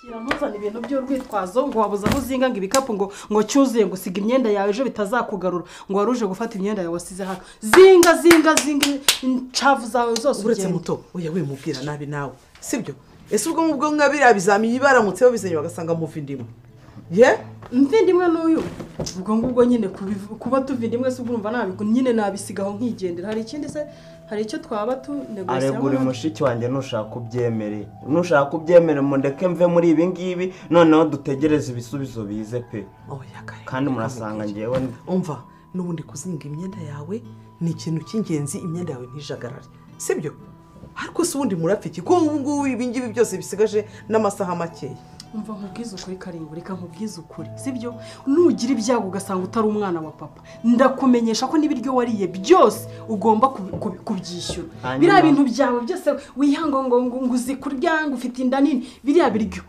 kiramuzana ibintu by'urwitwazo ngo wabuze aho uzinga ngo ibikapu ngo ngo cyuzuye ngo usiga imyenda yawe ejo bitazakugarura ngo wari uje gufata imyenda yawe wasize hano zinga zinga zinga inshavu zawe zose uretse muto uya wimubwira nabi nawe sibyo ese ubwo ngubwo nka biriya bizamini baramutse babizenye bagasanga muva indimu ye mvindimwe n'uyu ubwo ngubwo nyine kubivu- kuba tuvindimwe se urumva nabi nyine nabisigaho nkigendera hari ikindi se hari icyo twaba aregura tunegosiyemo mushiki wanjye nushaka ubyemere nushaka kubyemere mundeke mve muri ibi ngibi noneho dutegereze ibisubizo bize pe oya kare kandi murasanga ngewe ndi- umva n'ubundi kuzinga imyenda yawe ni ikintu cy'ingenzi imyenda yawe ntijagarare sibyo ariko se ubundi murapfa iki ko ubu ngubu ibi ngibi byose bisigaje n'amasaha makeya umva nkubwize ukuri karindwi reka nkubwize ukuri sibyo nugira ibyago ugasanga utari umwana wa papa ndakumenyesha ko n'ibiryo wariye byose ugomba kubi- kubi- kubyishyura Hanyuma- biriya bintu byawe byose wihanga ngo ngo ngo uzi kurya ngo ufite inda nini biriya biryo